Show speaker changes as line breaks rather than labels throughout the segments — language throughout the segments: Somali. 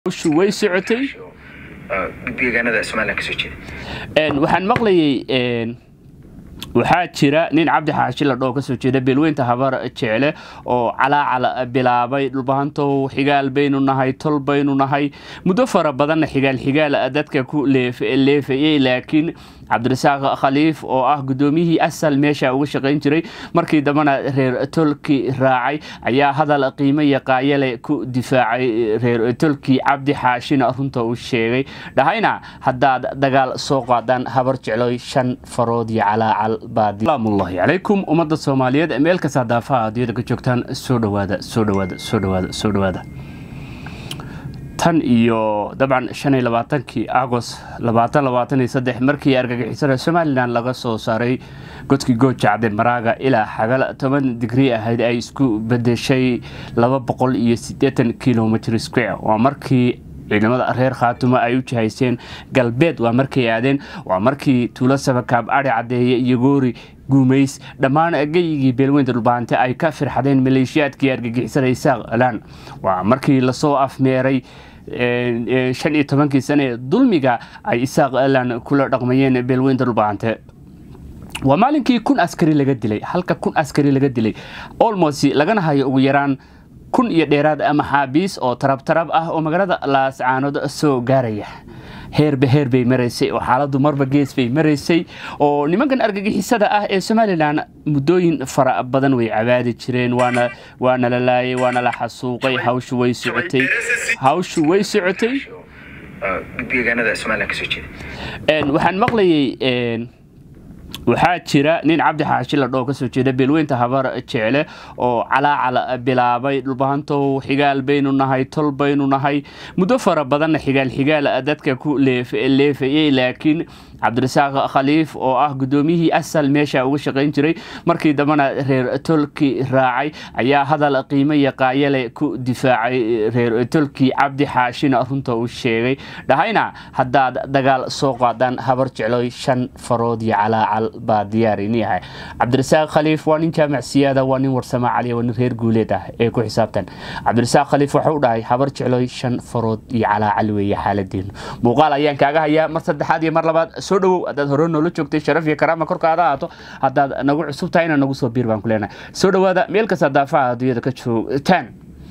hawshu way socotay
deegaanada somalilan kasoo jeeda
waxaan maqlayay waxaa jira nin cabdi xaashi ladhoo kasoo jeeda beelweynta habar jecle oo calaacal bilaabay dhulbahantow xigaal baynu nahay tol baynu nahay muddo fara badanna xigaal xigaal dadka ku leefayey laakiin cabdirasaaq khaliif oo ah gudoomiyihii asal meesha uga shaqayn jiray markii dambena reer tolki raacay ayaa hadal qiimo yaqaayale ku difaacay reer tolki cabdi xaashina runta uu sheegay dhahayna haddaad dagaal soo qaadaan habar jecloy shan farood iyo calaacal baadsalaamullahi calaykum ummadda soomaaliyeed meel kasta daafaha adiyada ka joogtaan soo dhawaada soo dhawaada soo dhawaada soo dhawaada tan iyo dabcan shan iyo labaatankii agost labaatan labaatan iyo saddex markii argagixisada somalilan laga soo saaray godkii goojacde maraaga ilaa xagal toban digrii ahayd ay isku bedeshay laba boqol iyo siddeetan kilomitr square waa markii ciidamada reer khaatumo ay u jihayseen galbeed waa markay aadeen waa markii tuulo sabakaab adhi caddeeye iyo goori guumays dhammaan geyigii beelweynta dhulbaante ay ka firxadeen maleeshiyaadkii argagixisada isaaq alaan waa markii lasoo afmeeray shan iyo tobankii sane ee dulmiga ay isaaq alan kula dhaqmayeen beelweynta dhulbaante waa maalinkii kun askari laga dilay halka kun askari laga dilay olmost lagana hayo ugu yaraan kun iyo dheeraad maxaabiis oo tarabtarab ah oo magaalada laascaanood soo gaaraya heerba heer bay maraysay oo xaaladdu marba gees bay maraysay oo nimankan argagixisada ah ee somalilan muddooyin fara badan way cabaadi jireen waana la laayay waana la xasuuqay hawshu way socotay hawshu way socotay
deegaanada somalilan kasoo jeeda
waxaan maqlayay waxaa jira nin cabdi xaashi ladhoo kasoo jeeda beelweynta habar jecle oo calaacal bilaabay dhulbahantow xigaal baynu nahay tol baynu nahay muddo fara badanna xigaal xigaal dadka ku leefayey laakiin cabdirasaaq khaliif oo ah gudoomiyihii asal meesha uga shaqayn jiray markii dambena reer tolki raacay ayaa hadal qiimo yaqaayale ku difaacay reer tolki cabdi xaashina runta uu sheegay dhahayna haddaad dagaal soo qaadaan habar jecloy shan farood iyo calaacal baa diyaarini ahay cabdirasaaq khaliif waa nin jaamac siyaada waa nin warsamo caliya waa nin reer guuleed ah ee ku xisaabtan cabdirasaaq khaliif waxau dhahay habar jecloy shan farood iyo calaacal weeye xaaladeenu muuqaal ayaan kaaga hayaa mar saddexaad iyo mar labaad soo dhawow haddaad hore noola joogtay sharaf iyo karaama korkaada ahaato haddaad nagu cusub tahay ina nagu soo biir baan ku leenahay soo dhawaada meel kasta daafaha adduunyada ka joogtaan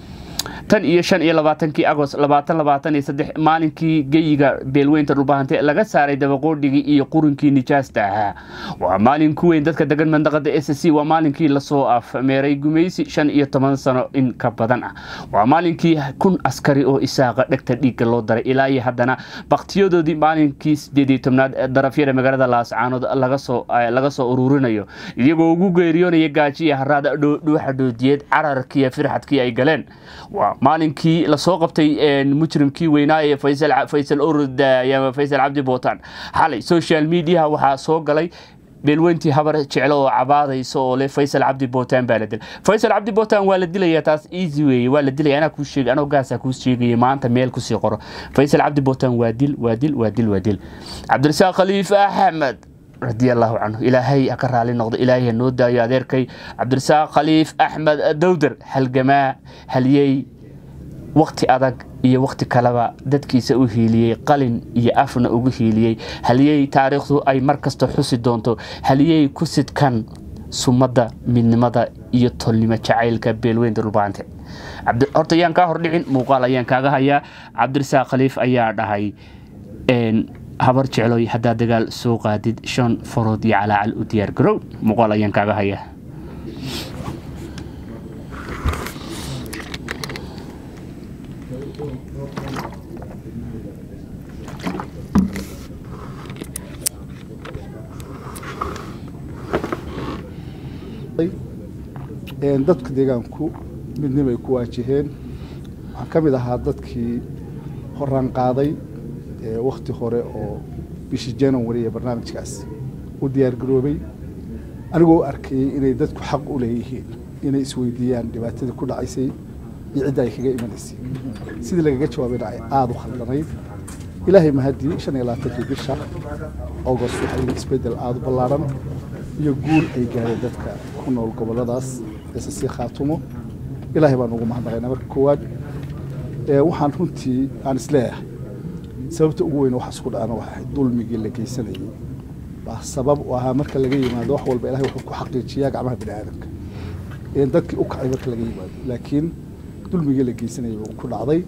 tan iyo shan iyo labaatankii agost labaatan labaatan iyo saddex maalinkii geyiga beelweynta dhulbahante laga saaray dabaqoodhigii iyo qurinkii nijaasta ahaa waa maalin ku weyn dadka degan mandaqada s c waa maalinkii lasoo afmeeray gumaysi shan iyo toban sano in ka badan ah waa maalinkii kun askari oo isaaqa dhegta dhiigga loo daray ilaa iyo haddana baktiyadoodii maalinkii sideed iyo tobnaad darafyada magaalada laascaanood laga soo ururinayo iyagoo ugu geeriyoonaya gaaji iyo haraada dhuuxa dhoodiyeed cararkiiyo firxadkii ay galeen waa maalinkii lasoo qabtay mujrimkii weynaa ee faysal orod ama faysal cabdi bootaan xalay social mediaha waxaa soo galay beelweyntii habar jeclo oo cabaadayso oo le faysal cabdi bootaan baa la dilay faysal cabdi bootaan waa la dilaya taas easy weeye waa la dilaya anaa kuu sheegay anoo gaasaa kuu sheegaya maanta meel kusii qoro faysal cabdi bootaan waa dil waa dil waa dil waa dil cabdirasaaq khaliif axmed radi allahu canhu ilaahay ha ka raali noqdo ilaahay ha noo daayo adeerkay cabdirasaaq khaliif axmed dowder halgamaa haliyey wakti adag iyo wakti kaleba dadkiisa u hiiliyey qalin iyo afna ugu hiiliyey haliyey taariikhdu ay mar kasta xusi doonto haliyey ku sidkan sumadda midnimada iyo tolnimo jacaylka beelweynta dhulbaante horta ayaan kaa hordhicin muuqaal ayaan kaaga hayaa cabdirasaaq khaliif ayaa dhahay habar jecloy haddaad dagaal soo qaadid shan farood iyo calaacal u diyaar garow muuqaal ayaan kaaga hayaa
dadka deegaanku midnimay ku waajaheen waxaan ka mid ahaa dadkii horaan qaaday wakti hore oo bishii january ee barnaamijkaas u diyaargaroobay anigoo arkayey inay dadku xaq u leeyihiin inay isweydiiyaan dhibaatadii ku dhacaysay iyo cidda ay kaga imanaysay sidii lagaga jawaabayna ay aada u khaldanayd ilaahay mahadii shan iyo labaatankii bisha agost waxaa yidhi isbeddel aada u ballaaran iyo guul ay gaadeen dadka ku nool gobolladaas ssc khaatumo ilaahay baan ugu mahadnaqaynaa marka koowaad waxaan runtii aan isleeyahay sababta ugu weyn waxaas ku dhacana waxay ahayd dulmigii la geysanayay baa sabab u ahaa marka laga yimaado wax walba ilahay wuxuu ku xaqiijiyaa gacmaha bini aadamka dadkii u kacay marka laga yimaado laakiin dulmigii la geysanayay buu ku dhacday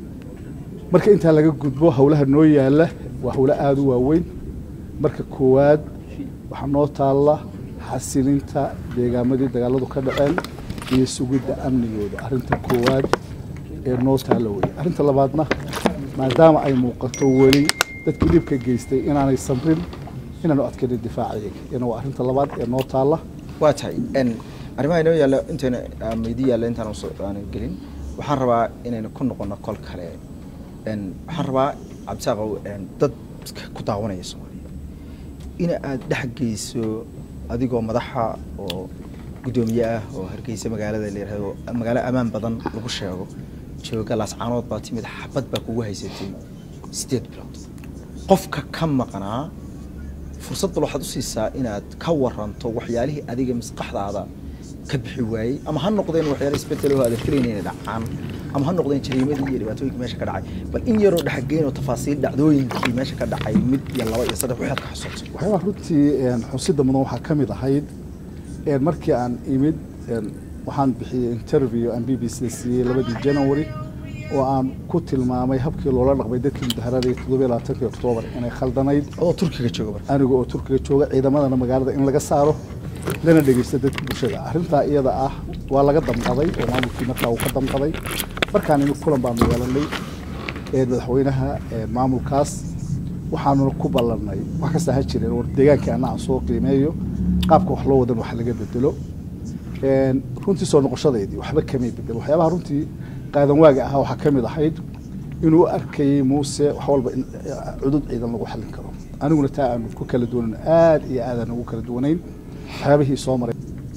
marka intaa laga gudbo howlaha noo yaala waa howlo aada u waaweyn marka koowaad waxaa noo taalla xasilinta deegaamadii dagaaladu ka dhaceen iyo sugidda amnigooda arrinta koowaad ee noo taalla wey arrinta labaadna maadaama ay muuqato weli dadkii dhibka geystay inaanay samrin inaanu adkaynin difaacayaga iyana waa arrinta labaad ee noo taalla
waa tahay arrimaha inoo yaalla intayna meydi yaalla intaan aanu gelin waxaan rabaa inaynu ku noqono kol kale waxaan rabaa cabdisaaqow dad ku daawanaya soomaaliya in aad dhex geyso adigoo madaxa oo guddoomiye ah oo hargeysa magaalada la yihahdo magaalo ammaan badan lagu sheego jooga laascaanood baa timid xabad baa kugu haysatay siddeed bilood qofka ka maqnaa fursad bal waxaad u siisaa inaad ka waranto waxyaalihii adiga maskaxdaada ka bixi waayey ama ha noqdeen waxyaala isbedelo aad filayn inay dhacaan ama ha noqdeen jariimadii iyo dhibaatooyinkii meesha ka dhacay bal in yaroo dhexgeyn oo tafaasiil dhacdooyinkii meesha ka dhacay mid iyo laba iyo saddex waxaad ka xusuuto
waxyaabaha runtii xusida mudan waxaa ka mid ahayd markii aan imid waxaan bixiyey interview aan b b c siiyey labadii january oo aan ku tilmaamay habkii loola dhaqmay dadkii mudaharada toddobiyo labaatankii oktoobar inay khaldanayd
oo turkiga jooga marka
aniga oo turkiga jooga ciidamadana magaalada in laga saaro lana dhegeysta dadka bulshada arrintaa iyada ah waa laga damqaday oo maamulkii markaa uu ka damqaday markaan imid kulan baanu yeelanay madaxweynaha maamulkaas waxaanuna ku ballannay wax kasta ha jireen war deegaankii anna aan soo qiimeeyo qaabka wax loo wadan wax laga bedelo runtii soo noqoshadeedii waxba kamay bedel waxyaabaha runtii qaadan waaga ahaa waxaa ka mid ahayd inuu arkayey muuse wax walba in cudud ciidan lagu xallin karo aniguna taa aanu ku kala duwanan aada iyo aadaan ugu kala duwanayn waxyaabihii soo maray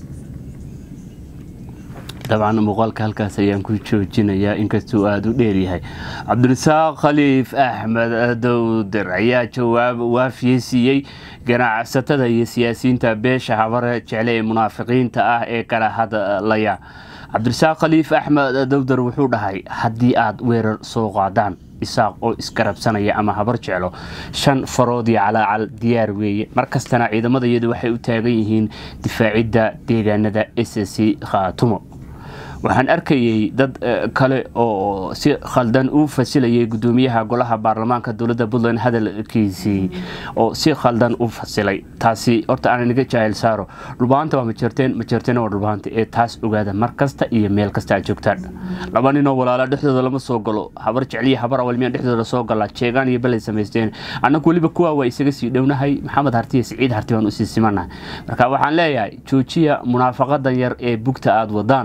dabcan muuqaalka halkaas ayaan ku joojinayaa inkastuu aada u dheeryahay cabdirasaaq khaliif axmed dowdir ayaa jawaab waafiye siiyey ganacsatada iyo siyaasiyiinta beesha habare jecle ee munaafiqiinta ah ee kala hadlaya cabdirasaaq khaliif axmed dowdar wuxuu dhahay haddii aada weerar soo qaadaan isaaq oo isgarabsanaya ama habar jeclo shan farood iyo calaacal diyaar weeye markastana ciidamada iyadu waxay u taagan yihiin difaacidda deegaanada s c khaatumo waxaan arkayey dad kale oo si khaldan u fasilayay gudoomiyaha golaha baarlamaanka dowladda puntland hadalkiisii oo si khaldan u fasilay taasi horta aan inaga jaahil saaro dhulbaanta waa majeerteen majeerteen waa dhulbaanta ee taas ogaada mar kasta iyo meel kasta aad joogtaan laba ninoo walaala dhexdooda lama soo galo habar jecliya habar awalmiya dhexdooda soo gala jeegaan iyo balay samaysteen annagu weliba kuwaa waa isaga sii dhownahay maxamed harti iyo siciid harti baan usii simanahay marka waxaan leeyahay joojiya munaafaqadan yar ee bugta aada wadaan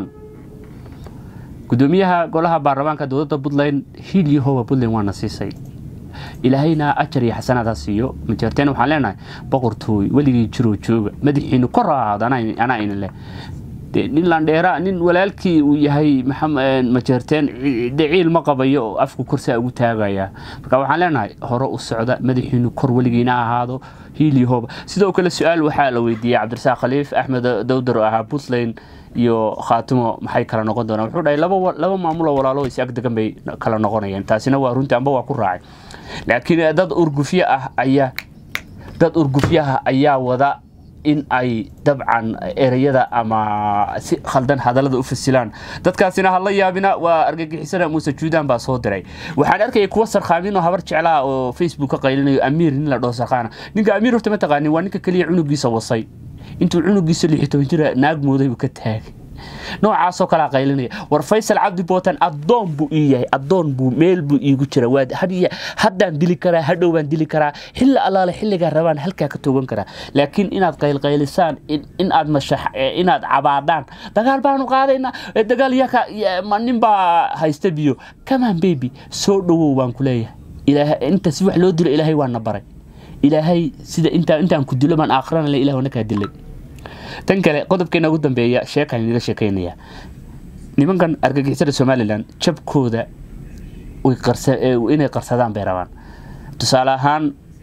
gudoomiyaha golaha baarlamaanka dowladda puntland hiil iyo howa puntland waana siisay ilaahayna ajar iyo xasanaad ha siiyo majeerteen waxaan leenahay boqortooy weligii jiroo jooga madaxiinu kor ahaado anaa ina leh nin landheera nin walaalkii uu yahay majeerteen ciil ma qabayo oo afku korsaa ugu taagaya marka waxaan leenahay hore u socda madaxiinu kor weligiina ahaado hiil iyo hoba sidoo kale su-aal waxaa la weydiiyey cabdirasaaq khaliif axmed dowdar oo ahaa puntland iyo khaatimo maxay kala noqon doonaan wuxuu dhahay laba maamuloo walaalo is ag degan bay kala noqonayaan taasina waa runtii amba waa ku raacay laakiin dad urgufyo ah ayaa dad urgufyaha ayaa wada in ay dabcan ereyada ama si khaldan hadallada u fasilaan dadkaasina hala yaabina waa argagixisana muuse juudaan baa soo diray waxaan arkayay kuwa sarkhaamin oo habar jeclaa oo facebook ka qaylinayo amiir nin la dhoo sarkhaana ninka amiir horta ma taqaanin waa ninka keliya cunugiisa wasay intuu cunugiisa lix toban jira naag mooday buu ka taagay noocaasoo kalea qaylinaya war faysal cabdi bootan addoon buu ii yahay addoon buu meel buu iigu jira waa haddaan dili karaa hadhow baan dili karaa xilli allaale xilligaa rabaan halkaa ka toogan karaa laakiin inaad qaylqaylisaan in aad mashax inaad cabaadhaan dagaal baanu qaadaynaa dagaal yaka nin baa haysta biyo kamaan baby soo dhowow baan ku leeyahay inta si wax loo dilo ilaahay waana baray ilaahay sida intaan ku dilo baan aakhirana le ilah wana kaa dilay tan kale qodobkeena ugu dambeeya sheekaan inaga sheekaynaya nimankan argagixisada somalilan jabkooda inay qarsadaan bay rabaan tusaale ahaan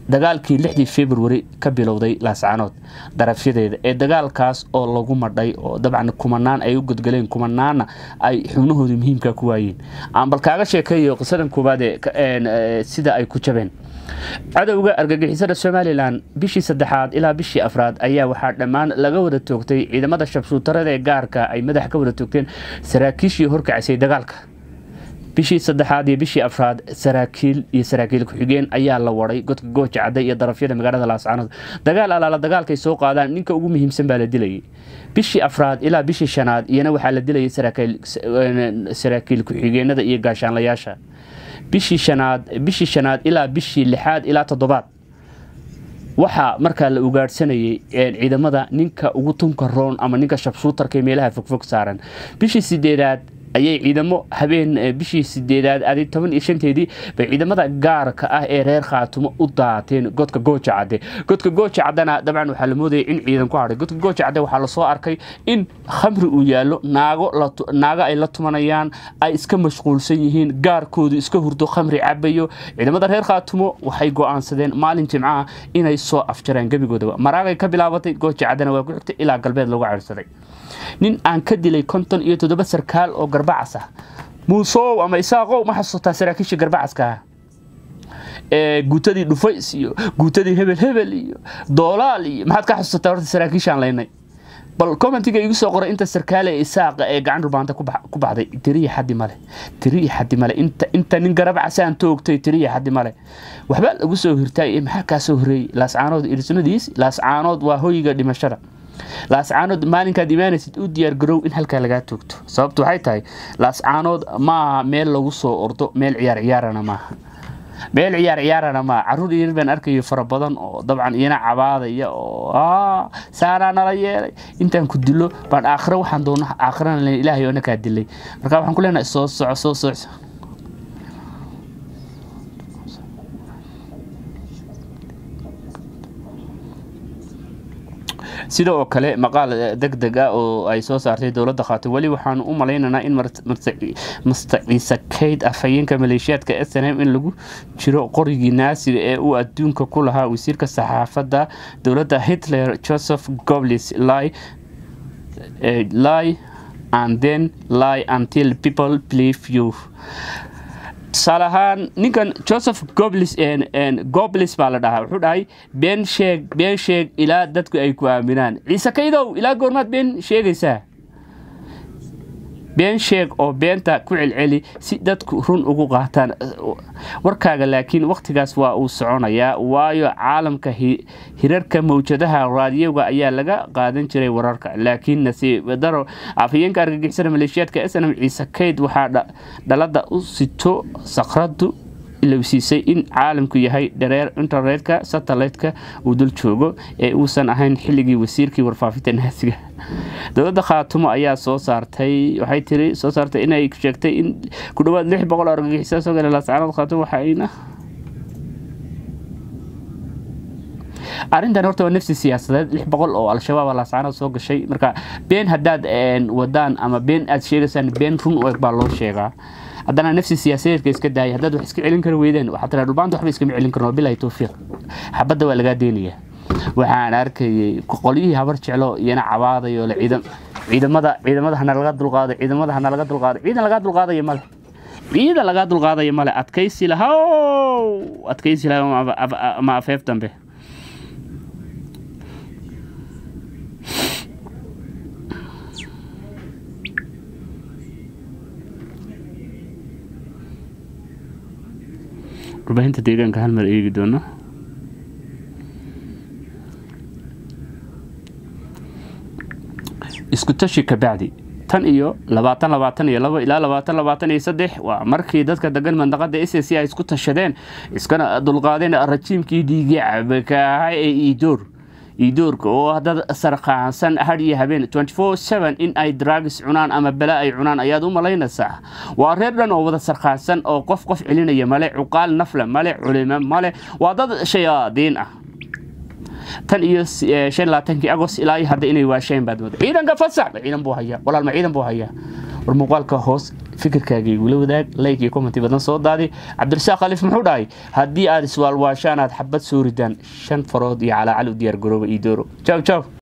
dagaalkii lixdii february ka bilowday laascaanood darafyadeeda ee dagaalkaas oo lagu madhay oo dabcan kumanaan ay u godgaleen kumanaanna ay xubnahoodii muhiimka ku waayeen aan bal kaaga sheekeeyo qisadan koowaad ee sida ay ku jabeen cadowga argagixisada somalilan bishii saddexaad ilaa bishii afraad ayaa waxaa dhammaan laga wada toogtay ciidamada shabshuutarada ee gaarka ay madax ka wada toogteen saraakiishii horkacisay dagaalka bishii saddexaad iyo bishii afraad saraakiil iyo saraakiil ku-xigeen ayaa la waday godka gooja cadde iyo darafyada magaalada laascaanood dagaal alaala dagaalkay soo qaadaan ninka ugu muhiimsan baa la dilayay bishii afraad ilaa bishii shanaad iyana waxaa la dilayay saraakiil ku-xigeenada iyo gaashaanlayaasha bishii shanaad bishii shanaad ilaa bishii lixaad ilaa toddobaad waxaa markaa la ugaadhsanayay ciidamada ninka ugu tunka roon ama ninka shabshuutarka meelaha fogfog saaran bishii sideedaad ayay ciidamo habeen bishii sideedaad adi toban iyo shanteedii bay ciidamada gaarka ah ee reer khaatumo u daateen godka gooja cadde godka gooja caddena dabcan waxaa la moodayay in ciidan ku hadhay godka gooja cadde waxaa lasoo arkay in khamri uu yaallo naago naago ay la tumanayaan ay iska mashquulsan yihiin gaarkoodu iska hurdo khamri cabayo ciidamada reer khaatumo waxay go-aansadeen maalin jimcaha inay soo afjaraan gebigoodaba maraagay ka bilaabatay gooja caddena waa ku xigtay ilaa galbeed lagu cirsaday nin aan ka dilay konton iyo toddoba sarkaal oo garbacas ah muusow ama isaaqow ma xasuutaa saraakiisha garbacaska ah guutadii dhufays iyo guutadii hebel hebel iyo doolaal iyo maxaad ka xasuusataa horta saraakiishaan laynay bal commentiga igu soo qoray inta sarkaale ee isaaqa ee gacan dhulbaanta ku baxday tiriya xaddi male tiriya xaddi male inta inta nin garabacasaan toogtay tiriya xaddi male waxbaa lagu soo hirtaay maxaa kaa soo horeeyey laascaanood irsnadiis laascaanood waa hoyga dhimashada laascaanood maalinkaad imaanaysid u diyaargarow in halkaa lagaa toogto sababtu waxay tahay laascaanood maaha meel lagu soo ordo meel ciyaar ciyaarana maaha meel ciyaar ciyaarana maaha caruur yar baan arkayo fara badan oo dabcan iyana cabaadaya oo saanaa nala yeelay intaan ku dilo baan aakhiro waxaan doona aakhirana len ilaahay oona kaa dilay marka waxaan ku leenahay soo soco soo soco sida oo kale maqaal deg deg ah oo ay soo saartay dowladda khaato weli waxaanu u malaynaynaa in mastaciise kayd afhayeenka maleeshiyaadka s n m in lagu jiro qorigii naasiga ee uu adduunka ku lahaa wasiirka saxaafadda dowladda hitler joseph goblis lie lie and then lie until people believe you tusaale ahaan ninkan joseph goblis goblis baa la dhahaa wuxuu dhahay been sheeg been sheeg ilaa dadku ay ku aaminaan ciise kaydow ilaa goormaad been sheegaysaa been sheeg oo beenta ku celceli si dadku run ugu qaataan warkaaga laakiin wakhtigaas waa uu soconayaa waayo caalamka hirarka mawjadaha raadiyoga ayaa laga qaadan jiray wararka laakiin nasiib daro afhayeenka argagixisada maleeshiyaadka snm ciise kayd waxaa dhalada u sito sakradu ilowsiisay in caalamku yahay dhareer internetka satellite-ka uu dul joogo ee uusan ahayn xilligii wasiirkii warfaafinta naasiga dowladda khaatumo ayaa soo saartay waxay tiri soo saartay inay sheegtay in ku dhawaad lix boqol oo argagixisa soo gala laascaanood khaatumo waxayna arrintan horta waa nafsi siyaasadeed lix boqol oo al-shabaab laascaanood soo gashay marka been haddaad wadaan ama been aad sheegaysaan been run u eg baa loo sheegaa haddana nafsi siyaasadeedka iska daaya haddaad wax iska celin kari weydeen waxaa tiraa dhulbaanta waxba iskama celin karno bilahi towfiiq xabadda waa lagaa deenaya waxaan arkayay qolyihii habar jeclo iyana cabaadayo le ciidan ciidamada ciidamada hana laga dulqaado ciidamada hana laga dulqaado ciidan lagaa dulqaadaya male ciidan lagaa dulqaadaya male adkaysi lahow adkaysi lahow ama afeef dambe warbaahinta deegaanka hal mar eegi doono isku tashi kabacdi tan iyo labaatan labaatan iyo labo ilaa labaatan labaatan iyo saddex waa markii dadka degan mandaqada s c ay isku tashadeen iskana dulqaadeen rajiimkii dhiigii cabka ahaa ee iidoor iidoorka oo dad sarqaansan had iyo habeen in ay dragis cunaan ama bala ay cunaan ayaad u malaynaysaa waa reer dhan oo wada sarqaansan oo qof qof celinaya male cuqaal nafle male culimo male waa dad shayaadiin ah tan iyo shan labaatankii agost ilaa iyo hadda inay waasheen baad mooda ciidanka fasax ciidan buu hayaa walaalma ciidan buu hayaa war muuqaalka hoos fikirkaaga igula wadaag like iyo commenti badan soo daadi cabdirasaaq khaliif muxuu dhahay haddii aad iswaalwaashaan aad xabad soo ridaan shan farood iyo calaacal u diyaar garooba iyo dooro jaw jaw